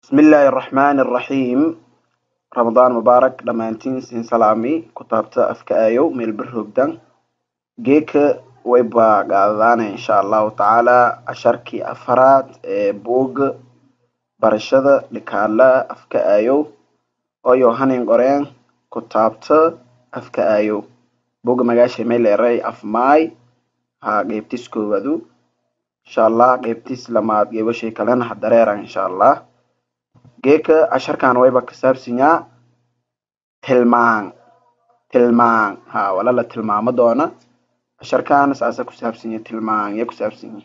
bismillaahi araxmaani araxiim ramadaan mubaarak dhammaantiin siin salaami kutaabta afka aayow meel bir hogdan geeka wayba qaadadaana insha allahu tacaala casharkii afaraad ee buuga barashada dhikaala afka aayow oyo hanin qoreen kutaabta afka aayow buga magaasha meleeray afmaay ha qeybtis koowadu insha allah qeybtis lamaad geebashay kalena ha dareeran insha allah geeka casharkan wayba kasaabsanyaa tilmaan tilmaan ha wala la tilmaamo doona casharkan saasa kusaabsanya tilmaan ya kusaabsanya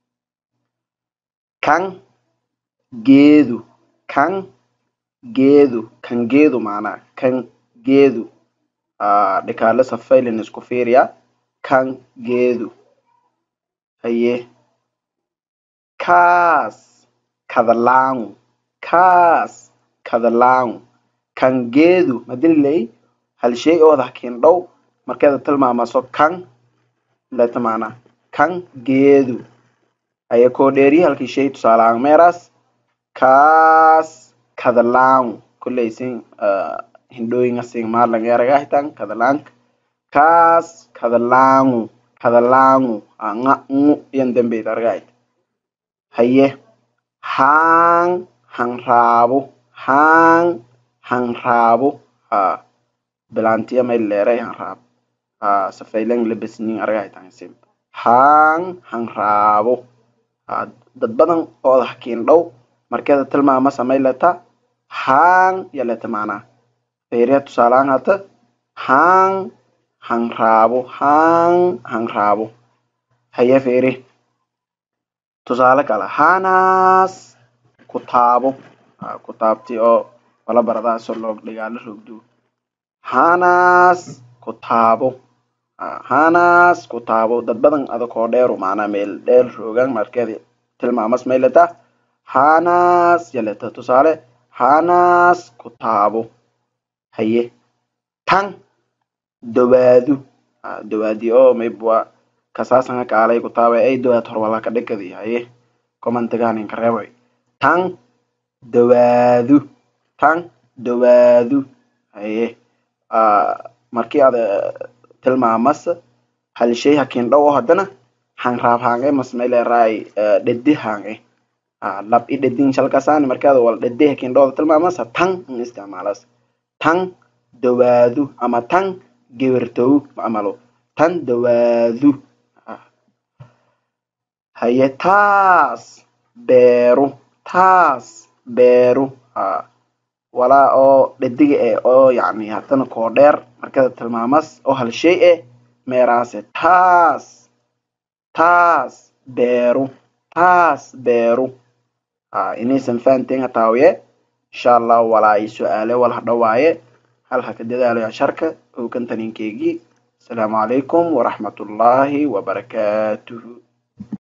kan geedu kan geedu kan geedu maanaa kan geedu dhikaale safaylin isku fiiriya kan geedu haye kaas kadalaangu kaas kadalaangu kan geedu madililey hal shay ooda hakin dhow markeeda tilmaamaso kan leta maanaa kan geedu aya koo dheeriyi halkii shay tusaalahaan meeraas kaas kadalaangu koleysin hindhooyinga sing maalang eragahitan kadalaanka kaas kadalaangu kadalaangu nga ngu yan dambeyd argahit haye haan hanraabo haan hanraabo ha bilaantiya may leeray hanraab ha safaylang labasnin argahitan sim haan hanraabo ha dad badan ooda hakiin dhow markeeda tilmaama samay leta haan yaleta maanaa feeriya tusaalahaan hata haan hanraabo haan hanraabo haye feeri tusaale kale haanaas kutaabo kutaabti oo wala baradaas oo loo dhigaala rogdo haanaas kutaabo haanaas kutaabo dad badan adakoo dheeru maanaa meel dheer roogan markeeda tilmaamas mayleta haanaas yaleta tusaale haanaas kutaabo haye tan dawaadu dawaadi oo maybwa kasaasanga kaalay kutaaba ay dawaad horwala ka dhikadi haye commentiganin kareebay tan dawaadu tan dawaadu haye markii ada tilmaamas hal shay hakin dhow oo hadana hanraab hange mas mayleeraay dhedi hange lab i dhedin shalkasani markaada wala dhedi hakin dhowda tilmaamas tan in isticmaalas tan dawaadu ama tan gewertow amalo tan dawaadu haye taas beeru taas beeru ha walaa oo dhediga eh oo yacni hadana koo dheer markada tilmaamas oo hal shay eh meeraase taas taas beeru taas beeru ha inaysan fahanteen hataawiye insha allah walaa i su-aale wala hadhawaaye hal haka dadaalayo casharka ogantaninkeygii asalaamu calaykum waraxmatullaahi wabarakaatuhu